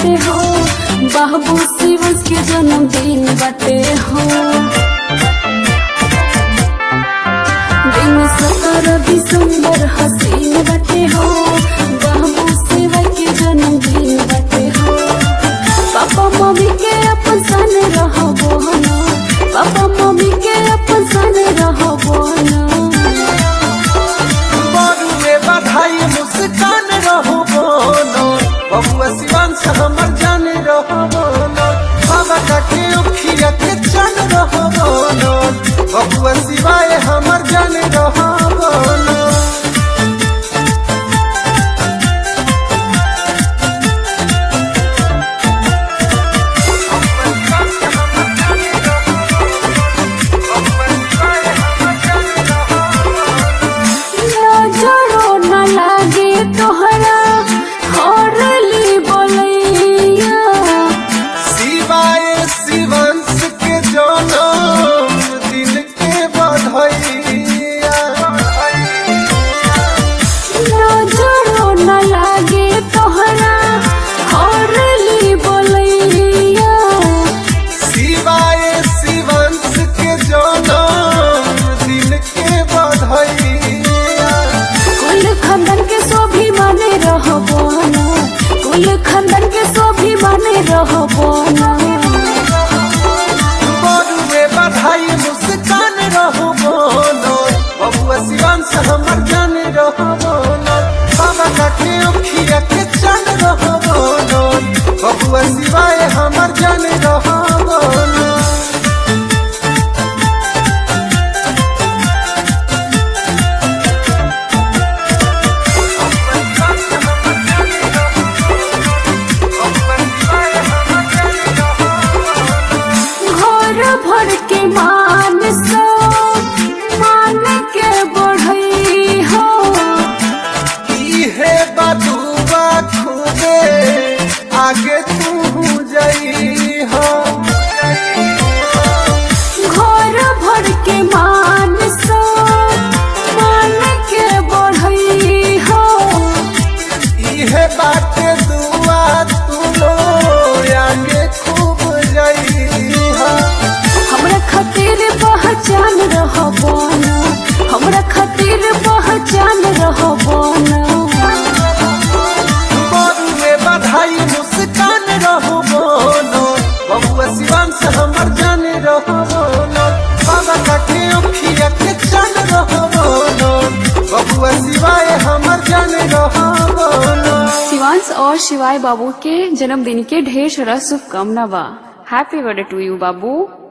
बाटे हो बाबू शिवस के जन्मदिन बाटे हो दिन सत्रह दिसंबर हसीन बाटे हो बाबू शिवा के जन्मदिन बाटे हो पापा मम्मी के अपन सन रहबो ना पापा मम्मी के अपन सन रहबो ना बड़ुए बधाई मुस्कान रहो बोलो बबुआ शिवांश हमर जाने रहो बोलो बाबा काके उखिया के चन रहो बोलो बबुआ शिवाय हमर जाने रहो बोलो नजरो न लागे तोहरा हरली बोलैया शिवाय शिवंश के जनम दिन के बधाइया नजरो न लागे तोहरा हरली बोलैया शिवाय शिवंश के जनम दिन के बधाइया कुल खानदान के सोभी माने रहबो ना कुल खानदान के सोभी माने रहबो ना बड़ुए बधाई मुस्कान रहो बोलो बबुआ शिवंश हमर जान रहो बोलो बाबा काके उखिया के चन रहो बोलो बबुआ शिवाय हमर जान रहो बोलो घर भर के मान सो मान के बढ़ई हो इहे बटुआ खुदे आगे तू जई हो घर भर के मान सो मान के बढ़ई हो इहे बाटे दुआ तू लो आगे खूब जई हो हमरा खातिर पहचान रहबो ना हमरा खातिर पहचान रहबो ना बड़ुए बधाई मुस्कान रहो बोलो बबुआ शिवांश हमर जाने रहो बोलो बाबा काके उखिया के चन रहो बोलो बबुआ शिवाय हमर जाने रहो बोलो शिवांश और शिवाय बाबू के जन्मदिन के ढेर सारा शुभकामना बा हैप्पी बर्थडे टू यू बाबू